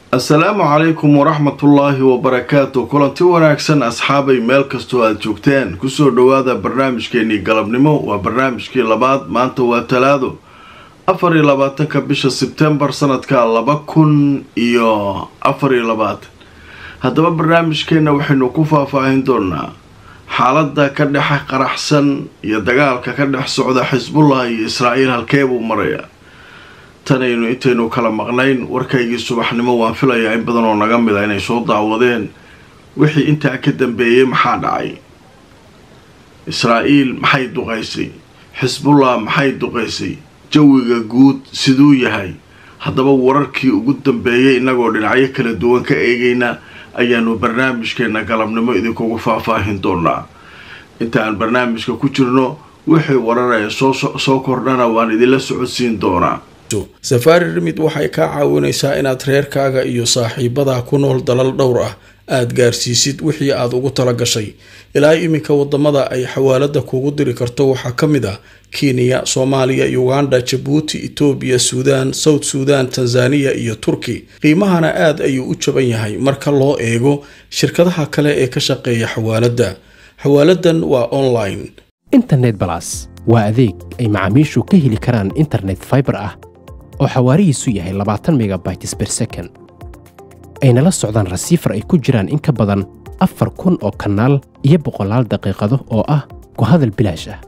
assalaamu calaykum waraxmatullaahi wabarakaatu kulanti wanaagsan asxaabay meel kastoo aada joogteen kusoo dhowaada barnaamijkeenii galabnimo waa barnaamijkii labaad maanta waa talaado afar iyo labaatanka bisha sebtembar sanadka laba kun iyo afar iyo labaatan haddaba barnaamijkeenna waxaynu ku faahfaahin doonaa xaaladda ka dhex qaraxsan iyo dagaalka ka dhex socda xisbullah iyo israa'iil halkee buu marayaa tanaynu intaynu kala maqnayn warkaygii subaxnimo waan filayaa in badan oo naga mid a inay soo daawadeen wixii intaa ka dambeeyey maxaa dhacay israa'iil maxay duqaysay xisbullah maxay duqaysay jawiga guud siduu yahay haddaba wararkii ugu dambeeyey innagoo dhinacyo kala duwan ka eegayna ayaanu barnaamijkeenna galabnimo idinkugu faahfaahin doonaa intaan barnaamijka ku jirno wixii wararaya soo kordhana waan idinla socodsiin doonaa safaari rimid waxay kaa caawinaysaa inaad reerkaaga iyo saaxiibadaa ku nool dalal dhowr ah aad gaarsiisid wixii aad ugu tala gashay ilaa iminka wadamada ay xawaalada kugu diri karto waxaa ka mid ah kenya soomaaliya uganda jabuuti etoobiya suudaan south suudan tanzaniya iyo turki qiimahana aad ayuu u jaban yahay marka loo eego shirkadaha kale ee ka shaqeeya xawaaladda xawaaladan waa online internet balas waa adeeg ay macaamiishu ka heli karaan internet faibar ah oo xawaarihiisu yahay labaatan megabytes ber second ayna la socdaan rasiifar ay ku jiraan in ka badan afar kun oo kanaal iyo boqolaal daqiiqado oo ah ku hadal bilaash ah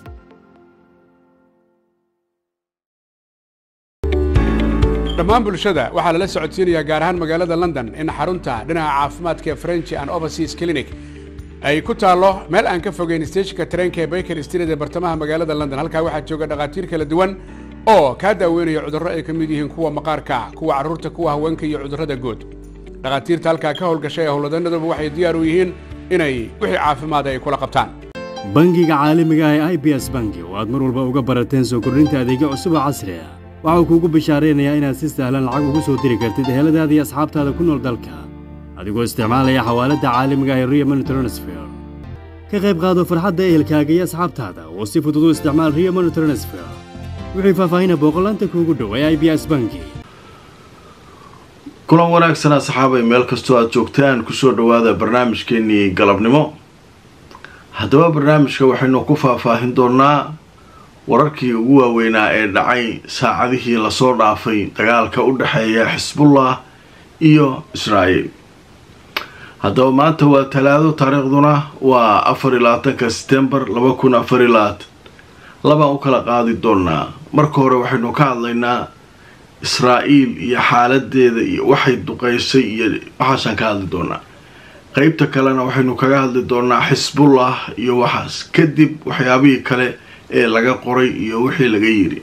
dhammaan bulshada waxaa lala socodsiinayaa gaar ahaan magaalada london in xarunta dhinaca caafimaadka ee french and overseas clinic ay ku taallo meel aan ka fogeyn steejinka tareenka ee baker street ee bartamaha magaalada london halkaa waxaa jooga dhakhaatiir kala duwan oo kaa daaweynaya cudurro ay ka mid yihiin kuwa maqaarka kuwa carruurta kuwa haweenka iyo cudurrada guud dhakhaatiirta halkaa ka howlgashay ee howlwadanaduba waxay diyaar u yihiin inay wixii caafimaada ay kula qabtaan bangiga caalamiga ah ee i b s bangi oo aad mar walba uga barateen soo kordhinta adeegyo cusub oo casri ah waxau kuugu bishaaraynayaa inaad si sahlan lacag ugu soo diri kartid eheladaada iyo asxaabtaada ku nool dalka adigoo isticmaalaya xawaaladda caalamiga ah ee rio money transfer ka qayb qaado farxadda ehelkaaga iyo asxaabtaada oo si fudud u isticmaal rio money transfer wixii faahfaahina booqolaanta kuugu dhow ee i b s bangi kulan wanaagsan asxaabay meel kastoo aada joogtaan kusoo dhowaada barnaamijkeenii galabnimo haddaba barnaamijka waxaynu ku faahfaahin doonaa wararkii ugu waaweynaa ee dhacay saacadihii lasoo dhaafay dagaalka u dhexeeya xisbullah iyo israa'iil haddaba maanta waa talaado taariikhduna waa afar iyo labaatanka setembar laba kun afar iyo labaatan labaan u kala qaadi doonaa marka hore waxaynu ka hadlaynaa israa'iil iyo xaaladeeda iyo waxay duqeysay iyo waxaasaan ka hadli doonaa qeybta kalena waxaynu kaga hadli doonaa xisbullah iyo waxaas kadib waxyaabihii kale ee laga qoray iyo wixii laga yidhi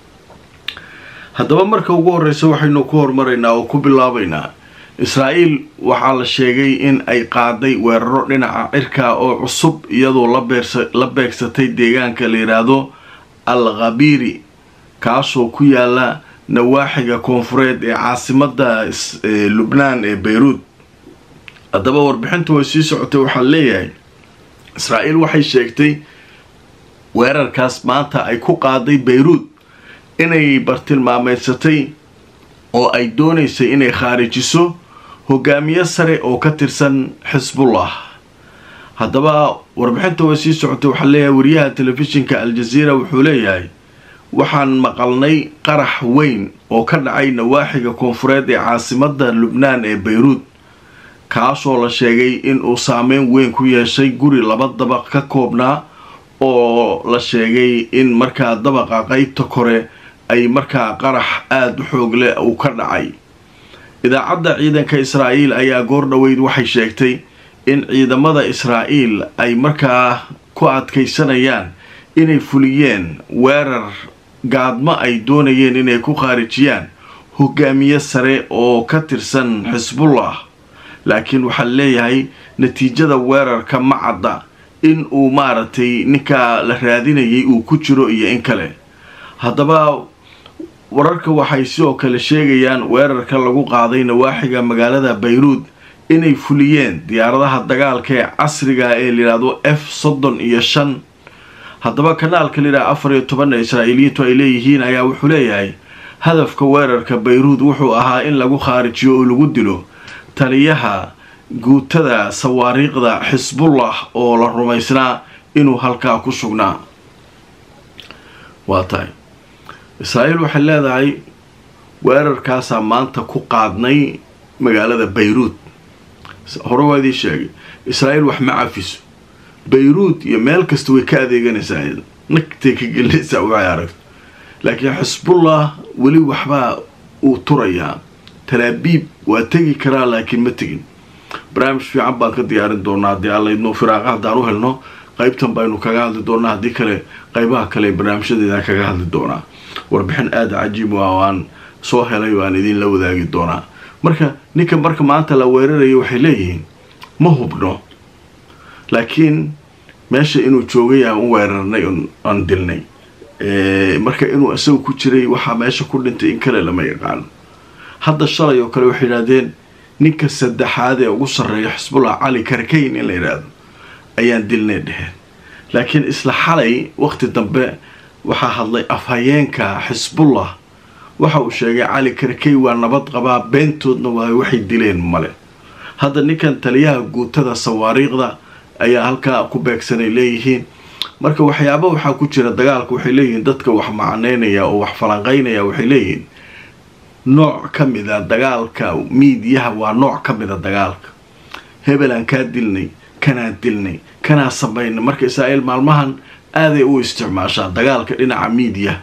haddaba marka ugu horeysa waxaynu ku hormaraynaa oo ku bilaabaynaa israa'iil waxaa la sheegay in ay qaaday weeraro dhinaca cirka oo cusub iyadoo la beegsatay deegaanka la yidhaahdo al khabiri kaasoo ku yaala nawaaxiga koonfureed ee caasimada lubnaan ee beyruud haddaba warbixinta way sii socotay waxaa leeyahay israa'iil waxay sheegtay weerarkaas maanta ay ku qaaday beyruud inay bartilmaameysatay oo ay doonaysay inay khaarijiso hogaamiye sare oo ka tirsan xisbullah haddaba warbixinta way sii socotay waxaa leeyahay wariyaha telefishinka al-jaziira wuxuu leeyahay waxaan maqalnay qarax weyn oo ka dhacay nawaaxiga koonfureed ee caasimada lubnaan ee beyruud kaasoo la sheegay inuu saameyn weyn ku yeeshay guri laba dabaq ka koobnaa oo la sheegay in markaa dabaqa qeybta kore ay markaa qarax aada u xoog leh uu ka dhacay idaacadda ciidanka israa'iil ayaa goor dhoweyd waxay sheegtay in ciidamada israa'iil ay markaa ku adkaysanayaan inay fuliyeen weerar gaadmo ay doonayeen inay ku khaarijiyaan hogaamiye sare oo ka tirsan xisbullah laakiin waxaa leeyahay natiijada weerarka ma cadda in uu maaragtay ninkaa la raadinayay uu ku jiro iyo in kale haddaba wararka waxay sidoo kale sheegayaan weerarka lagu qaaday nawaaxiga magaalada bayruud inay fuliyeen diyaaradaha dagaalka ee casriga ee layidhaahdo f soddon iyo shan haddaba kanaalka layidhaha afar iyo toban ee israa'iiliyiintu ay leeyihiin ayaa wuxuu leeyahay hadafka weerarka bayruud wuxuu ahaa in lagu khaarijiyo oo lagu dilo taliyaha guutada sawaariiqda xisbullah oo la rumaysnaa inuu halkaa ku sugnaa waa tahay israa'iil waxay leedahay weerarkaasaa maanta ku qaadnay magaalada bayruud hore waa idii sheegay israa'iil wax ma cafiso bayruud iyo meel kasta way ka adeeganaysaa nagtay ka gelinaysaa waxay aragto laakiin xisbullah weli waxbaa uu turayaa talaabiib waa tegi karaa laakiin ma tegin barnaamij fiican baan ka diyaarin doonaa haddii allaydno firaaqa haddaan u helno qaybtan baynu kaga hadli doonaa haddii kale qaybaha kale barnaamijyadeedaan kaga hadli doonaa warbixin aada cajiib ah oo aan soo helay waan idinla wadaagi doonaa marka ninka marka maanta la weerarayo waxay leeyihiin ma hubno laakiin meesha inuu joogay aan u weerarnay aan dilnay marka inuu isagu ku jiray waxaa meesha ku dhintay in kale lama yaqaano hadda shalay oo kale waxay yidhahdeen ninka saddexaad ee ugu sarreeya xisbullah cali karkayn in la yidhaahdo ayaan dilnay dheheen laakiin isla xalay waqti dambe waxaa hadlay afhayeenka xisbullah waxa uu sheegay cali karkay waa nabad qabaa beentoodna waa waxay dileen male hadda ninkan taliyaha guutada sawaariiqda ayaa halkaa ku beegsanay leeyihiin marka waxyaaba waxaa ku jira dagaalka waxay leeyihiin dadka wax macneynaya oo wax falanqeynaya waxay leeyihiin nooc ka mida dagaalka miidiyaha waa nooc ka mida dagaalka hebelaan kaa dilnay kanaa dilnay kanaa samaynay marka israa'iil maalmahan aaday u isticmaashaa dagaalka dhinaca miidiyaha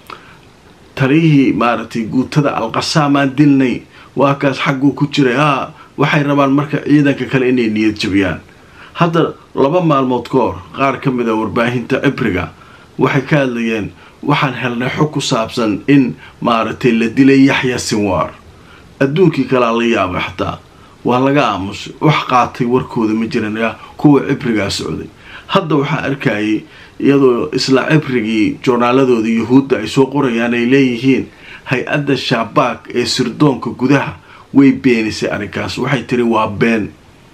taliyihii maaragtay guutada alqasaamaan dilnay waa kaas xagguu ku jiray haa waxay rabaan marka ciidanka kale inay niyad jabiyaan hadda laba maalmood ka hor qaar ka mid a warbaahinta cibriga waxay ka hadlayeen waxaan helnay xog ku saabsan in maaragtay la dilay yaxya sinwaar adduunkii kalea la yaabay xataa waa laga aamusay wax qaatay warkooda ma jiran kuwa cibrigaa socday hadda waxaa arkayay iyadoo isla cibrigii joornaaladooda yuhuudda ay soo qorayaan ay leeyihiin hay-adda shaabaag ee sirdoonka gudaha way beenisay arrinkaas waxay tiri waa been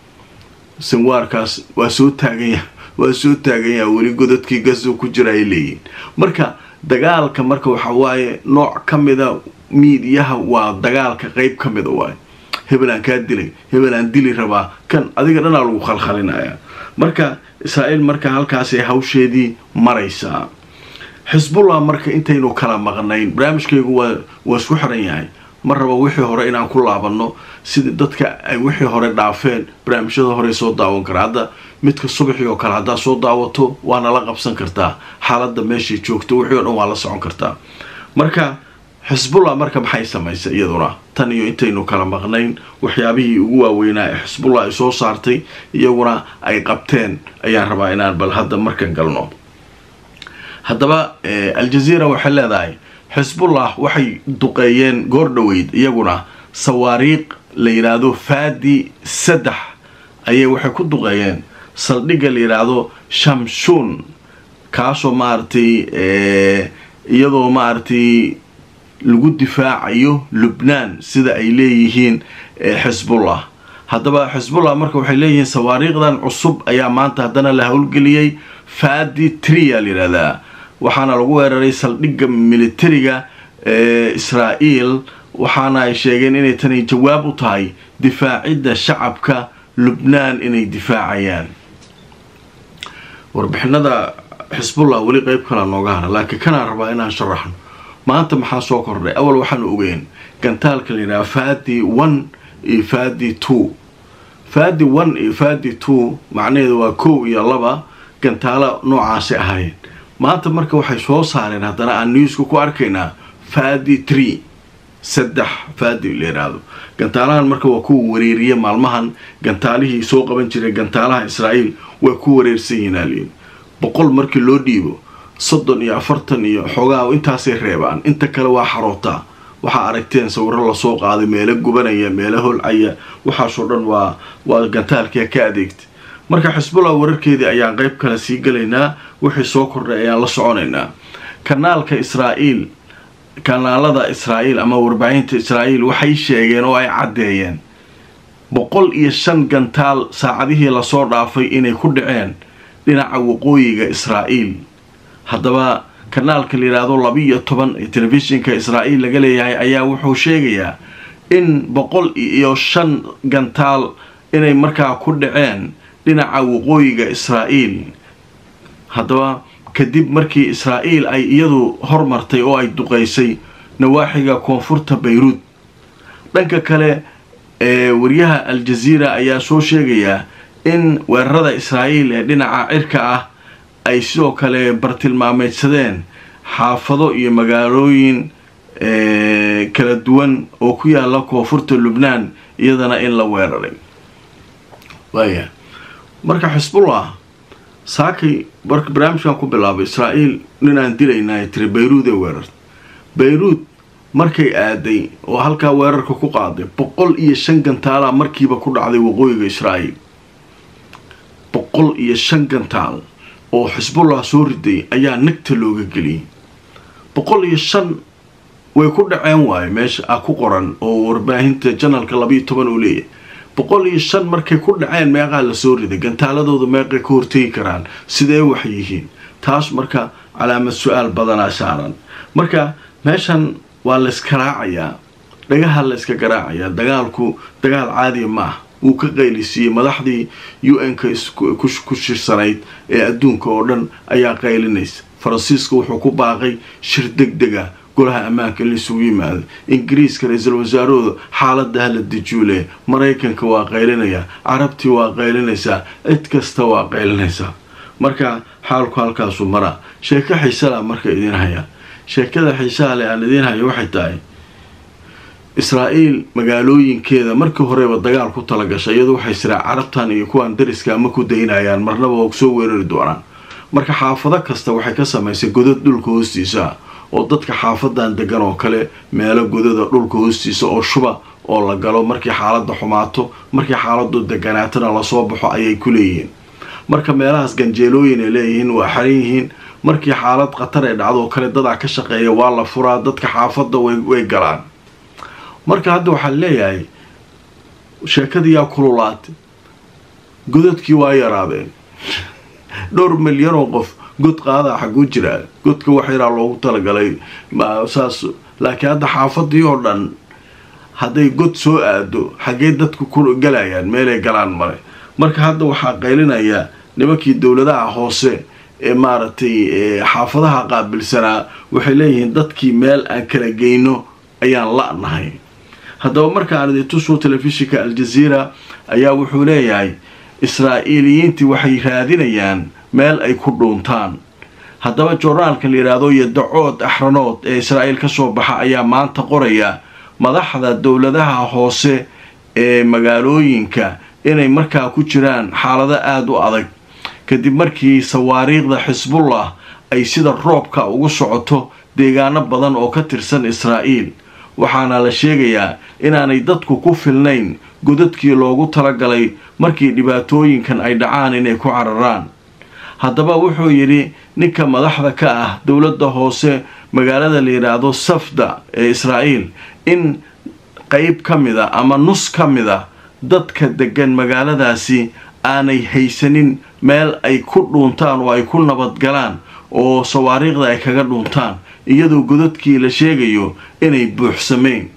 sinwaarkaas waa soo taaganya waa soo taaganyaa weli godadkii gaso ku jira ay leeyihiin marka dagaalka marka waxa waaye nooc ka mida miidiyaha waa dagaalka qeyb ka mida waaye hebelaan kaa dilay hebelaan dili rabaa kan adiga dhanaa lagu khalkhalinayaa marka israa'iil marka halkaasay hawsheedii maraysaa xisbullah marka intaynu kala maqnayn barnaamijkaygu waa waa isku xiran yahay ma raba wixii hore inaan ku laabanno sida dadka ay wixii hore dhaafeen barnaamijyada hore soo daawan kara hadda midka subaxii oo kale haddaad soo daawato waana la qabsan kartaa xaaladda meeshay joogto wixii o dhan waa la socon kartaa marka xisbullah marka maxay samaysay iyaduna tan iyo intaynu kala maqnayn waxyaabihii ugu waaweynaa ee xisbullah ay soo saartay iyaguna ay qabteen ayaan rabaa inaan bal hadda markan galno haddaba aljaziira waxay leedahay xisbullah waxay duqeeyeen goor dhoweyd iyaguna sawaariiq la yidhaahdo faadi saddex ayay waxay ku duqeeyeen saldhigga la yidhaahdo shamshuun kaasoo maaragtay iyadoo maaragtay lagu difaacayo lubnaan sida ay leeyihiin xisbullah haddaba xisbullah marka waxay leeyihiin sawaariiqdan cusub ayaa maanta haddana la howlgeliyey faadi tria la yidhahdaa waxaana lagu weeraray saldhigga militariga ee israa'iil waxaana ay sheegeen inay tani jawaab u tahay difaacidda shacabka lubnaan inay difaacayaan warbixinada xisbullah weli qeyb kalaa nooga hara laakiin kanaan rabaa inaan sharaxno maanta maxaa soo kordhay awal waxaanu ogeen gantaalka la yidhaha fadi one iyo fadi two fadi one iyo fadi two macnaheedu waa kow iyo laba gantaalo noocaasi ahaayeen maanta marka waxay soo saareen haddana aan newska ku arkaynaa fadi tree saddex fadi la yidhaahdo gantaalahan marka waa kuwa wareeriya maalmahan gantaalihii soo qaban jiray gantaalaha israa'iil way ku wareersan yihiin aaliin boqol markii loo dhiibo soddon iyo afartan iyo xoogaa intaasay reebaan inta kale waa xarootaa waxaa aragteen sawiro lasoo qaaday meelo gubanaya meelo holcaya waxaasoo dhan waa waa gantaalkia ka adeegtay marka xisbullah wararkeedii ayaan qeyb kale sii galaynaa wixii soo kordhay ayaan la soconaynaa kanaalka israa'iil kanaalada israa'iil ama warbaahinta israa'iil waxay sheegeen oo ay caddeeyeen boqol iyo shan gantaal saacadihii lasoo dhaafay inay ku dhaceen dhinaca waqooyiga israa'iil haddaba kanaalka la yidhaahdo labiiyo toban ee telefishinka israa'iil laga leeyahay ayaa wuxuu sheegayaa in boqol iyo shan gantaal inay markaa ku dhaceen dhinaca waqooyiga israa'iil haddaba kadib markii israa'iil ay iyadu hormartay oo ay duqaysay nawaaxiga koonfurta bayruud dhanka kale ee waryaha al-jaziira ayaa soo sheegayaa in weerarada israa'iil ee dhinaca cirka ah ay sidoo kale bartilmaameydsadeen xaafado iyo magaalooyin kala duwan oo ku yaala koonfurta lubnaan iyadana in la weeraray waaya marka xisbullah saakay marka barnaamijkan ku bilaabay israa'iil ninaan dilaynaa tiri bayruud ee weerarta bayruud markay aaday oo halkaa weerarka ku qaaday boqol iyo shan gantaalaa markiiba ku dhacday waqooyiga israa'iil boqol iyo shan gantaal oo xisbullah soo riday ayaa nagta looga geliyay boqol iyo shan way ku dhaceen waayo meesha ah ku qoran oo warbaahinta janalka labayo toban uu leeyahay boqol iyo shan markay ku dhaceen meeqaa lasoo riday gantaaladooda meeqay ka hortegi karaan sidee wax yihiin taas marka calaamad su-aal badanaa saaran marka meeshan waa layska raacayaa dhagaha layska garaacayaa dagaalku dagaal caadiya ma ah wuu ka qaylisiiyey madaxdii u n-ka ku shirsanayd ee adduunka oo dhan ayaa qaylinaysa faransiiska wuxuu ku baaqay shir deg dega golaha ammaanka in laisugu yimaado ingiriiska ra-iisul wasaarahooda xaalada hala dejuule maraykanka waa qaylinayaa carabtii waa qaylinaysaa cid kasta waa qaylinaysaa marka xaalku halkaasu maraa sheeko xiisala marka idiin haya sheekada xiisaha le aan idiin hayo waxay tahay israa'iil magaalooyinkeeda markii horeba dagaal ku talagashay iyadu waxay siraa carabtan iyo kuwaan dariska ma ku daynayaan marnaba waa soo weerari doonaan marka xaafado kasta waxay ka samaysay godad dhulka hoostiisa oo dadka xaafadan degan oo kale meelo godada dhulka hoostiisa oo shuba oo la galo markii xaalada xumaato markii xaaladu deganaatana lasoo baxo ayay ku leeyihiin marka meelahaas ganjeelooyin ay leeyihiin waa xaran yihiin markii xaalad khatar ee dhacdo kale dadaa ka shaqeeya waa la furaa dadka xaafadda way galaan marka hadda waxaa leeyahay sheekadii yaa kululaatay godadkii waa yaraadeen dhowr milyan oo qof god qaadaa xaguu jiraa godka wax yaraa loogu talagalay saas laakiin hadda xaafadii oo dhan hadday god soo aado xaggee dadku ku galayaan meelay galaan male marka hadda waxaa qaylinayaa nimankii dowladaha hoose ee maaragtay xaafadaha qaabilsanaa waxay leeyihiin dadkii meel aan kala geyno ayaan la-nahay haddaba markaan idintusuu telefishinka al-jaziira ayaa wuxuu leeyahay israa'iiliyiintii waxay raadinayaan meel ay ku dhuuntaan haddaba joornaalka la yidhaahdo yodacood axranood ee israa'iil ka soo baxa ayaa maanta qoraya madaxda dowladaha hoose ee magaalooyinka inay markaa ku jiraan xaalado aada u adag kadib markii sawaariikhda xisbullah ay sida roobka ugu socoto deegaano badan oo ka tirsan israa'iil waxaana la sheegayaa inaanay dadku ku filnayn godadkii loogu talagalay markii dhibaatooyinkan ay dhacaan inay ku cararaan haddaba wuxuu yidhi ninka madaxda ka ah dowladda hoose magaalada la yidhaahdo safda ee israa'iil in qeyb ka mid a ama nus ka mid a dadka degan magaaladaasi aanay haysanin meel ay ku dhuuntaan oo ay ku nabadgalaan oo sawaariikhda ay kaga dhuuntaan iyadoo godadkii la sheegayo inay buuxsameen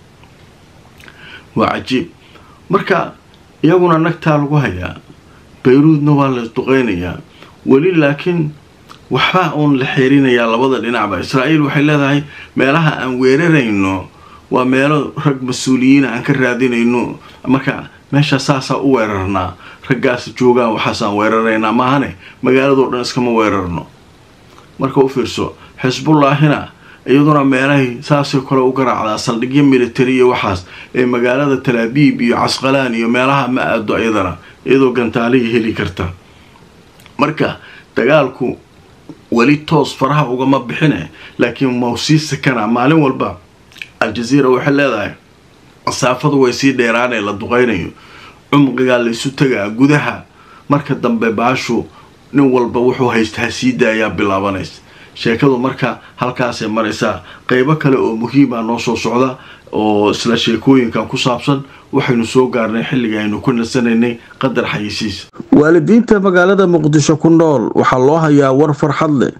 waa cajiib marka iyaguna nagtaa lagu hayaa bayruudna waa la isduqeynayaa weli laakiin waxbaa uun la xeerinayaa labada dhinacba israa'iil waxay leedahay meelaha aan weerarayno waa meelo rag mas-uuliyiina aan ka raadinayno marka meesha saasaa u weerarnaa raggaas joogaan waxaasaan weeraraynaa maahane magaaladoo dhan iskama weerarno marka u fiirso xisbullaahina iyaduna meelahay saasoo kale u garaacdaa saldhigyo militari iyo waxaas ee magaalada talaabiib iyo casqalaan iyo meelaha ma aado iyadana iyadoo gantaalihii heli karta marka dagaalku weli toos faraha ugama bixine laakiin mau sii sakana maalin walba al-jaziira waxay leedahay masaafadu way sii dheeraanee la duqeynayo cumqigaa laysu tagaa gudaha marka dambe baashu nin walba wuxuu haystaa sii daayaa bilaabanaysa sheekadu marka halkaasay maraysaa qeybo kale oo muhiima noo soo socda oo isla sheekooyinkan ku saabsan waxaynu soo gaarnay xilliga aynu ku nasanaynay qadar xayisiis waalidiinta magaalada muqdisho ku nool waxaa loo hayaa war farxad leh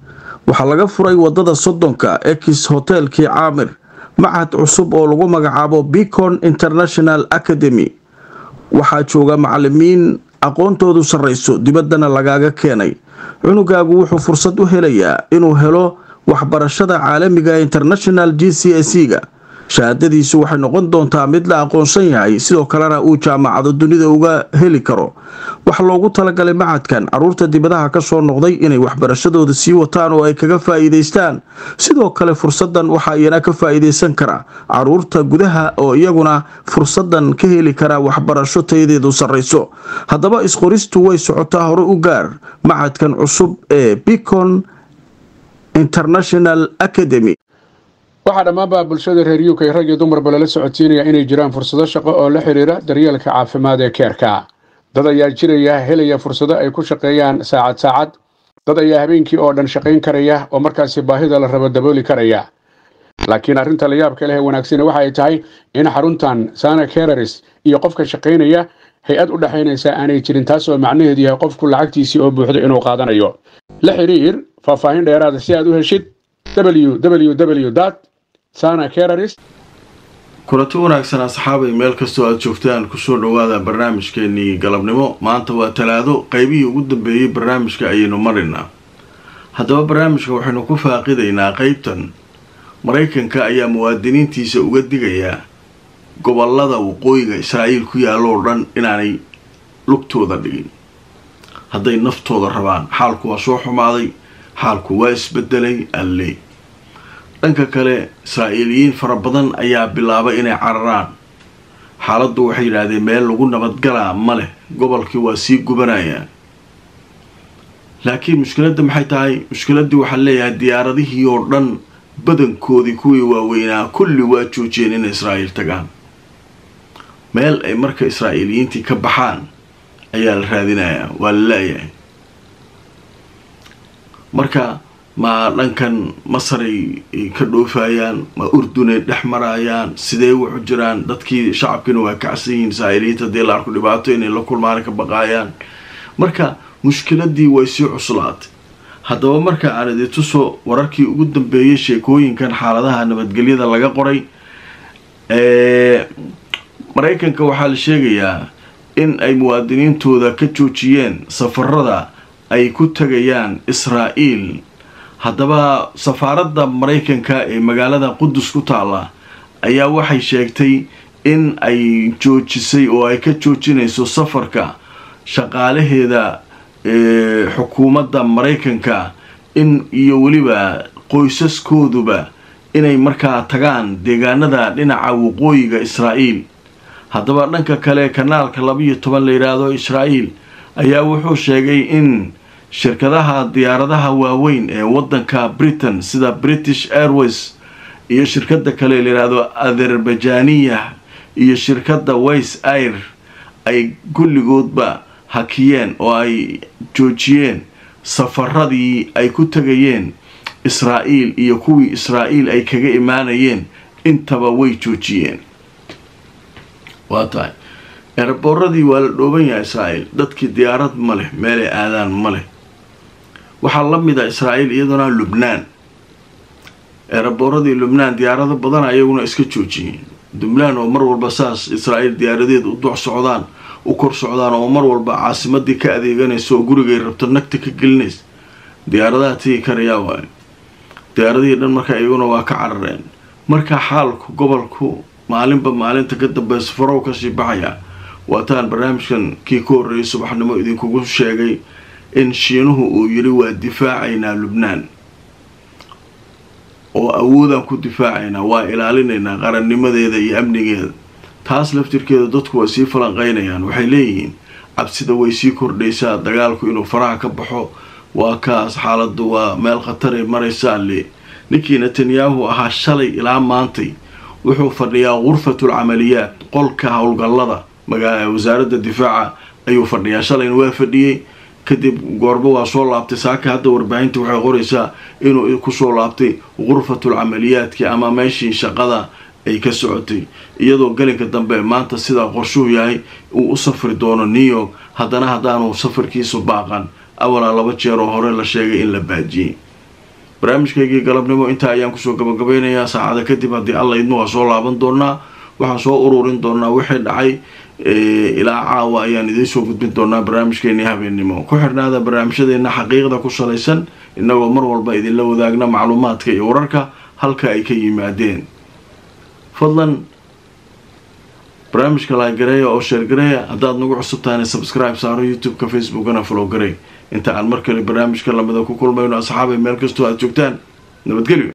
waxaa laga furay wadada soddonka ex hotelkii caamir machad cusub oo lagu magacaabo bicon international academy waxaa jooga macalimiin aqoontoodu sarrayso dibaddana lagaaga keenay cunugaagu wuxuu fursad u helayaa inuu helo waxbarashada caalamiga international g c s ga shahaadadiisu waxay noqon doontaa mid la aqoonsan yahay sidoo kalena uu jaamacado dunida uga heli karo waxaa loogu talagalay macadkan caruurta dibadaha kasoo noqday inay waxbarashadooda sii wataan oo ay kaga faa'iidaystaan sidoo kale fursadan waxaa iyana ka faa'iidaysan kara caruurta gudaha oo iyaguna fursadan ka heli kara waxbarasho tayadeedu sarrayso haddaba isqoristu way socotaa hore u gaar macadkan cusub ee bicon international academy waxaa dhammaanba bulshada reer uk rag iyo dumarba lala socodsiinaya inay jiraan fursado shaqo oo la xidhiira daryeelka caafimaad ee keerka dad ayaa jiraya helaya fursado ay ku shaqeeyaan saacad saacad dad ayaa habeenkii oo dhan shaqayn karaya oo markaasi baahida la rabo dabooli karaya laakiin arrinta la yaabka leh ee wanaagsani waxa ay tahay in xaruntan sana kereris iyo qofka shaqaynaya hay-ad u dhexaynaysa aanay jirin taas oo macnaheedu yahay qofku lacagtiisii oo buuxdo inuu qaadanayo la xidhiir faahfaahin dheeraada si aad u heshid www sana kereris kulanti wanaagsan asxaabay meel kastoo aada joogtaan kusoo dhawaada barnaamijkeenii galabnimo maanta waa talaado qeybihii ugu dambeeyey barnaamijka ayaynu marinaa haddaba barnaamijka waxaynu ku faaqidaynaa qeybtan maraykanka ayaa muwaadiniintiisa uga digayaa gobolada waqooyiga israa'iil ku yaalla oo dhan inaanay lugtooda dhigin hadday naftooda rabaan xaalku waa soo xumaaday xaalku waa isbedelay alle dhanka kale israa'iiliyiin fara badan ayaa bilaabay inay cararaan xaaladdu waxay yidhaahdeen meel lagu nabadgalaa ma leh gobolkii waa sii gubanayaan laakiin mushkiladda maxay tahay mushkiladdii waxaa leeyahay diyaaradihii oo dhan badankoodii kuwii waaweynaa kulli waa joojiyeen inay israa'iil tagaan meel ay marka israa'iiliyiintii ka baxaan ayaa la raadinayaa waa la la-yahay marka ma dhankan masaray ka dhoofayaan ma urdunay dhex marayaan sidee wuxu jiraan dadkii shacabkiina waa kacsan yihiin israa'iiliyiinta hadii la arko dhibaato inay la kulmaan ka baqaayaan marka mushkiladii way sii cuslaatay haddaba marka aan idi tuso wararkii ugu dambeeyay sheekooyinkan xaaladaha nabadgelyada laga qoray maraykanka waxaa la sheegayaa in ay muwaadiniintooda ka joojiyeen safarada ay ku tagayaan israa'iil haddaba safaaradda maraykanka ee magaalada qudus ku taalla ayaa waxay sheegtay in ay joojisay oo ay ka joojinayso safarka shaqaalaheeda xukuumadda maraykanka in iyo weliba qoysaskooduba inay markaa tagaan deegaanada dhinaca waqooyiga israa'iil haddaba dhanka kale kanaalka laba-iyo toban la yidhaahdo israa'iil ayaa wuxuu sheegay in shirkadaha diyaaradaha waaweyn ee waddanka britain sida british airways iyo shirkada kale layidhaahdo azerbajaniya iyo shirkadda ways air ay kulligoodba hakiyeen oo ay joojiyeen safaradii ay ku tegayeen israa'iil iyo kuwii israa'iil ay kaga imaanayeen intaba way joojiyeen waa tahay eeraboorradii waa la dhooban yahay israa'iil dadkii diyaarad ma leh meelay aadaan ma leh waxaa la mid a israa'iil iyaduna lubnaan eeraboorradii lubnaan diyaarado badan ayaguna iska joojiyeen lubnaan oo mar walba saas israa'iil diyaaradeed u dox socdaan u kor socdaan oo mar walba caasimadii ka adeeganaysa oo gurigay rabto nagta ka gelinaysa diyaaradaha tegi karayaa waayo diyaaradihii dhan marka iyaguna waa ka carareen marka xaalku gobolku maalinba maalinta ka dambeysa farow kasii baxaya waataan barnaamijkan kii ka horreeyay subaxnimo idinkugu sheegay in shiinuhu uu yidhi waa difaacaynaa lubnaan oo awoodaan ku difaacaynaa waa ilaalinaynaa qarannimadeeda iyo amnigeeda taas laftirkeeda dadku way sii falanqeynayaan waxay leeyihiin cabsida way sii kordhaysaa dagaalku inuu faraha ka baxo waa kaas xaaladdu waa meel khataray maraysaa le ninkii netanyahu ahaa shalay ilaa maantay wuxuu fadhiyaa ghurfatul camaliyaat qolka howlgallada wasaaradda difaaca ayuu fadhiyaa shalayna waa fadhiyey kadib goorba waa soo laabtay saaka hadda warbaahinta waxay qoraysaa inuu kusoo laabtay ghurfatul camaliyaadki ama meeshii shaqada ay ka socotay iyadoo gelinka dambe maanta sidaa qorshuhu yahay uu u safri doono new york haddana haddaanu safarkiisu baaqan awalaa laba jeer oo hore la sheegay in la baajiyey barnaamijkaygii galabnimo intaa ayaan kusoo gabagabeynayaa saacada kadib haddii alla idmo waa soo laaban doonaa waxaan soo ururin doonaa wixii dhacay ilaa caawa ayaan idiin soo gudbin doonaa barnaamijkeennii habeennimo ku xirnaada barnaamijyadeena xaqiiqda ku salaysan innagoo mar walba idinla wadaagna macluumaadka iyo wararka halka ay ka yimaadeen fadlan barnaamijka laagareeya oo sheergareeya haddaad nagu cusub tahayna subscribe saaro youtube-ka facebookana follow garey inta aan mar kale barnaamijka lamida ku kulmayno asxaabay meel kastoo aad joogtaan nabadgelyo